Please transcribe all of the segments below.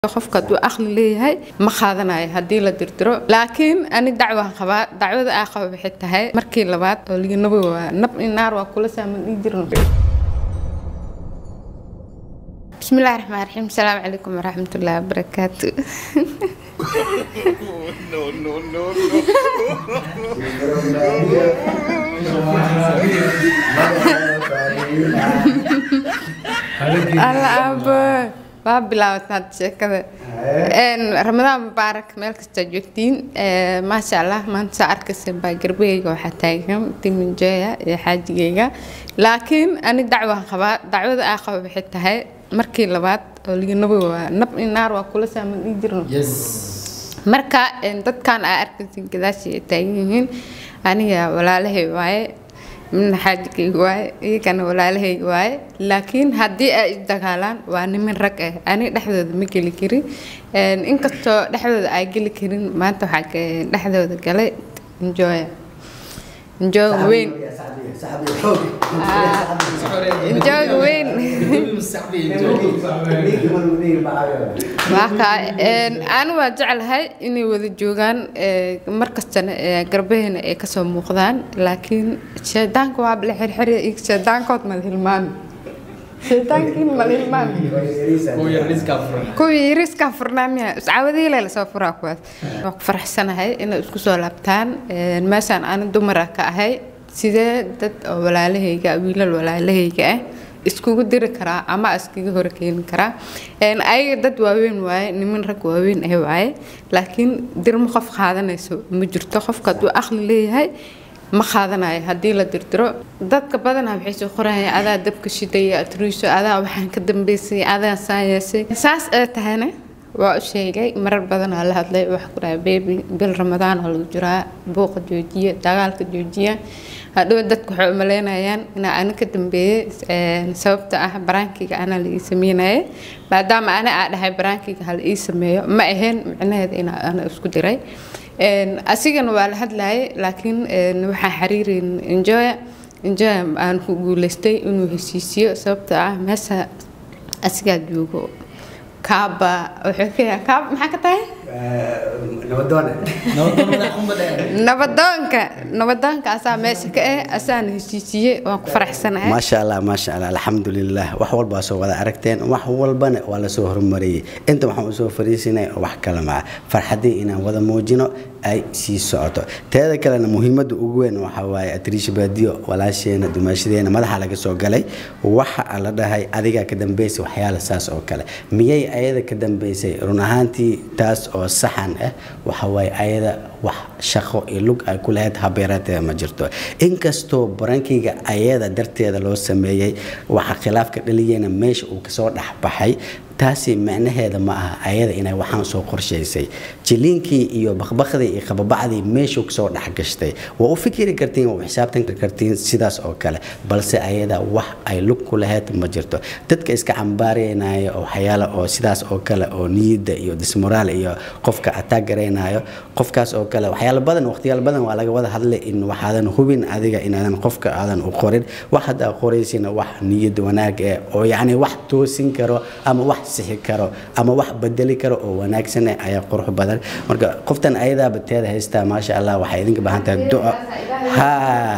qofka hadduu aqli leeyahay ma qaadanayo haddii la dirdiro laakiin ani dacwaan qabaa dacwada aa qaba waxay tahay markii labaad oo liginabo waa nab in naar waa kula saaman dhii jirno bismillahi raxmaan raxiim asalaamu calaykum waraxmatullaahi wabarakaatu alla aabo waa bilaabataa sheekada ramadaan mubaarak meel kastaa joogtiin maasha allah maanta saa arkaysa baa garbahayga waxaa taagan timinjooya iyo xaajigayga laakiin ani dacwaan qabaa dacwada aa qaba waxay tahay markii labaad oo liginabo waa nab in naar waa kula saaman dhii jirno marka dadkan aa arkaysa gadaashii ay taagan yihiin aniga walaalahay waaye midna xaajigayga waaye iyagana walaalahayga waaye laakiin haddii ay isdagaalaan waa nimin rag ah aniga dhexdooda ma geli karin inkastoo dhexdooda ay geli karin maanta waxaa dhexdooda galay enjoya enjoyga weyn enjoyga weyn ani waa jeclahay inay wada joogaan markastana garbaheena ay kasoo muuqdaan laakiin shaydaanka waa bala xirxiri shaydaankood mala hilmaami shaydaankiin mala hilmaami kuwii yariiskaa furnaamiya iscaawadiile lasoo furaa kuwaas waa ku faraxsanahay inay isku soo laabtaan meeshaan ani dumara ka ahay sidee dad oo walaalahayga wiilal walaalahayga ah iskugu diri karaa ama iskaga hor keeni karaa ayaga dad waaweyn waaye niman rag waaweyn ah waaye laakiin dirmo qof qaadanayso ma jirto qofka hadduu aqli leeyahay ma qaadanayo haddii la dirdiro dadka badanaa waxay soo qorayaan adaa dabka shidaya atriisho adaa waxaan ka dambeysay adaa saan yeesay saas ee tahayna waa u sheegay marar badanaa la hadlay waxa ku dhahay bebi bil ramadaan oo lagu jiraa buuqa joojiya dagaalka joojiya hadhow dadku waxay umaleynayaan inaa ani ka dambeeyey sababta ah baraankiga ana la ii sameynaya maadaama ani aa dhahay baraankiga hala ii sameeyo ma ahayn micnaheeda inaa ana isku diray asigana waa la hadlayay laakiin waxaa xiriirin enjoya enjoya aan ku guuleystay inuu heshiisiyo sababta ah meesha asigaa joogo kaaba wuxuu ka yahay kaaba maxaa ka tahay nabadoonka nabadoonka asaa meesha ka ah asaana heshiisiiyey waan ku faraxsanahay maasha allah maasha allah alxamdulilah wax walbaa soo wada aragteen wax walbana waa lasoo horumariyey inta waxaan usoo fariisinay wax kale maa farxadii inaan wada muujino ay sii socoto teeda kalena muhiimada ugu weyn waxaa waaye atriisha baadiyo walaasheena dumaashadeena madaxa laga soo galay waxa la dhahay adigaa ka dambeysay waxyaala saas oo kale miyay ayada ka dambeysay run ahaantii taas oo saxan ah waxa waaye ayada wax shaqo iyo lug ay ku lahayd habeerateeda ma jirto inkastoo barankayga ayada darteeda loo sameeyey waxa khilaafka dhaliyeyna meesha uu kasoo dhexbaxay taasi macnaheeda ma aha ayada inay waxaan soo qorshaysay jiliinkii iyo bakbakdii iyo qababacdii meeshuu kasoo dhexgashtay waa u fikiri kartiin waa u xisaabtan kartiin sidaas oo kale balse ayada wax ay lug ku lahayd ma jirto dadka iska cambaaraynaya oo waxyaala oo sidaas oo kale oo niyadda iyo dismoraal iyo qofka ataag garaynayo qofkaas oo kale waxyaala badan waqtiyaal badan waa laga wada hadlay in waxaadan hubin adiga inaadan qofka aadan u qorin wax haddaa qoraysina wax niyad wanaag eh oo yacni wax toosin karo ama wax sixi karo ama wax bedeli karo oo wanaagsan ayaa qurux badan marka qoftan ayadaaba teeda haystaa maasha allah waxay idinka baahan tahay duca ha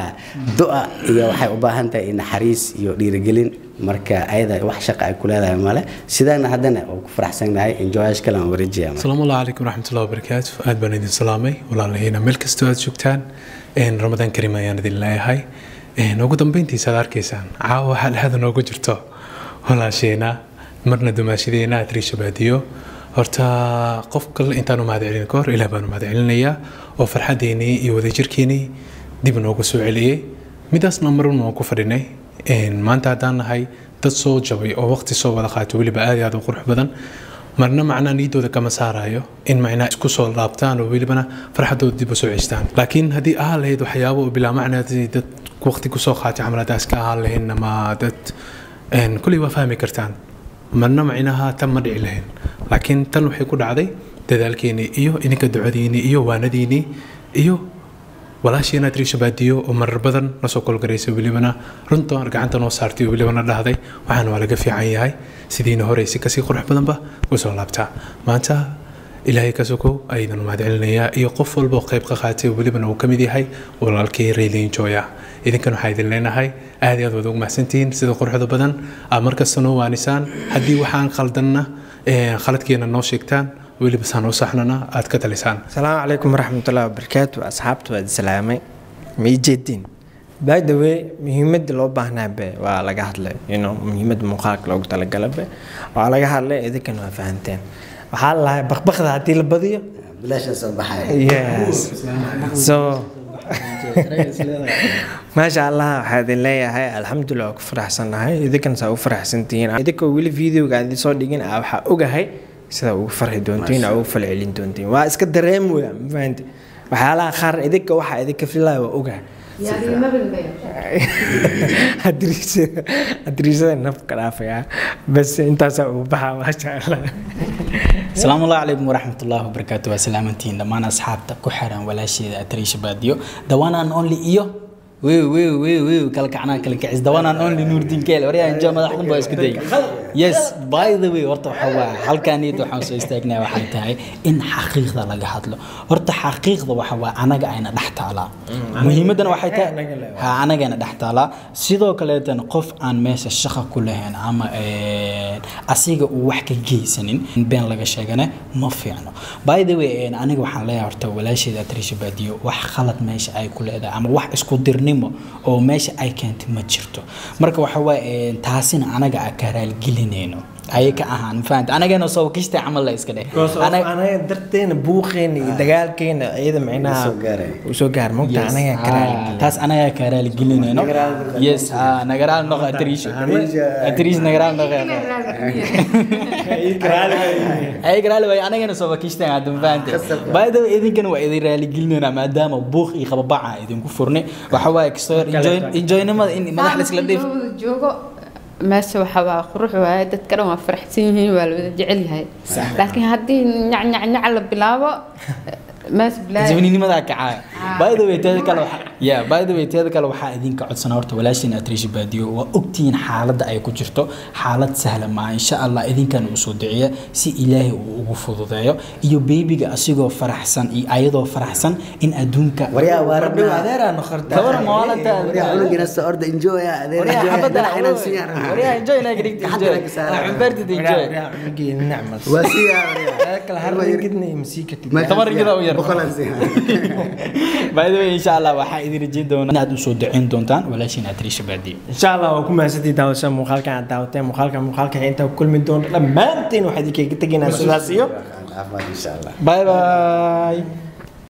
duca iyo waxay u baahan tahay naxariis iyo dhiirigelin marka ayada wax shaqa ay ku leedahay male sidaana haddana oo ku faraxsanahay enjoyash kale aan wareejiya asalaamu allah calaykum waraxmatullahi wabarakaatu aad baan idin salaamay walaalahiina meel kastoo aad joogtaan ramadaan kariim ayaan idin leeyahay ugu dambeyntiisa aad arkaysaan caawa waxaa dhexda noogu jirto walaasheena marna dumaashadeena atriisha baadiyo horta qof kale intaan u mahad celin kahor ilaah baan u mahad celinayaa oo farxaddeenii iyo wadajirkeenii dib noogu soo celiyey midaasna marun waan ku fadhinay maanta haddaan nahay dad soo jabay oo waqti soo wada qaatay weliba aad iyo aad u qurux badan marna macnaa niyaddooda kama saarayo in macnaa isku soo laabtaan oo welibana farxaddooda dib u soo ceshtaan laakiin haddii ahaan lahayd waxyaabo oo bilaa macnaa dad waqti kusoo qaatay camaladaas ka ahaan lahayn ama dad kuley waa fahmi kartaan marna macnaha tan ma dhici lahayn laakiin tan waxay ku dhacday dadaalkeenii iyo idinka ducadiinii iyo waanadiinii iyo walaashiina triisha baadiyo oo marar badan nasoo kolgaraysa welibana runta gacanta noo saartay oo welibana dhahday waxaana waa laga fiican yahay sidiina hore si kasii qurux badanba usoo laabtaa maanta ilaahay ka sokow aydan mahad celinayaa iyo qof walba oo qayb ka qaatay oo welibana uu ka mid yahay walaalkii rayleyn jooya idinkan waxaa idin leenahay aad iyo aad waad ugu mahadsantihiin sida quruxda badan aad markasta noo waanisaan haddii waxaan khaldanna khaladkeena noo sheegtaan weliba saan u saxnana aad ka talisaan asalaamu calaykum waraxmatullahi wabarakaatu asxaabta waad islaamay ma ii jeedin by the way muhiimadda loo baahnaabe waa laga hadlay you know muhiimadda muuqaalka loogu talagalabe waa laga hadlay idinkan waa fahanteen waxaa la lahay bakbakda haddii la badiyo bilaasha soo baxaya yes so maasha allah waxaa idin leeyahay alxamdulilah waa ku faraxsanahay idinkan saa u faraxsantihiin idinkoo weli videoga aan idinsoo dhigin ah waxaa ogahay sidaa ugu farxi doontiin aa ugu falcelin doontiin waa iska dareem weya ma fahanti waxyaalaha qaar idinka waxaa idinka filaya waa ogahay adriisada nafka dhaafaya bas intaasaa ugu baxa maasha allah asalaamu allah calaykum waraxmatullaahi wabarakaatu waa salaamantihiin dhammaan asxaabta ku xiran walaasheeda atriisha baadiyo dawanaan only iyo wew wew wew wew kala kacnaa kala kacis dawanaan only nuurdiin keel waryaa injo madaxdan baa isku day yes by the way horta waxa waa halkaaniyad waxaan soo istaagnaa waxay tahay in xaqiiqda laga hadlo horta xaqiiqda waxa waa anaga ayna dhex taalaa muhiimadana waxay tahay ha anagayna dhex taalaa sidoo kaleetana qof aan meesha shaqa ku lahayn ama asiga uu wax ka geysanin been laga sheegane ma fiicno by the way aniga waxaan leeyahay horta walaasheeda atriisha baadiyo wax khalad meesha ay ku leedahay ama wax isku dirnimo oo meesha ay keentay ma jirto marka waxa waaye taasina anaga a ka raalgelinayno ayay ka ahaan mafahanta anagana soo kishta camal la iska dheh anaga darteena buuqeena iyo dagaalkeena iyada micnaha uu soo gaar mogta anaga karaali taas anaga ka raaligelinayno yes ha nagaraal noqo atriish atriish nagaraal noqo ay garaali way anagana soo kishta hadda mafahanta by the way idinkana waa idin raaligelinayna maadaama buuq iyo qababaca idinku furnay waxa waaye kastoo enjoynimada in madax la isla dhiif joogo meesha waxaa waa qurux waaye dadka dhan waa faraxsan yihiin waa la wada jecel yahay laakiin haddii nyacnyacnyac la bilaabo mees zabninimada kacaa by the way teeda kale waxa ya by the way teeda kale waxaa idinka codsanaa horta walaashiin atriishi baadiyo waa ogtihiin xaaladda ay ku jirto xaalad sahla maa insha allah idinkan uu soo duciya si ilaahay uu ugu fududeeyo iyo beebiga asigoo faraxsan iyo ayadoo faraxsan in adduunka waryaa waa rabbi adeeraa noqorta gabar maalanta waryaa cunugina soo orda enjoy adeer waryaa enjoy xabada dalac inaan siiyaan waryaa enjoy inaga dhigta Hadda enjoy laga saaraa. cumbeertid enjoy waa siyaa waryaa kala hargidna masii katid Tamar gida u yar. boqolaan siyaa by the way insha allah waxaa idin rajeyn doonaa inaad usoo duceyn doontaan walaashiin atriisha baadiyo insha allah waa ku mahadsantii daawasha muuqaalkan aad daawateen muuqaalka muuqaalka intaa ku kulmi doono dhammaantiin waxaa idinkaga tegaynaa sidaas iyo caafimaad insha allah bye bye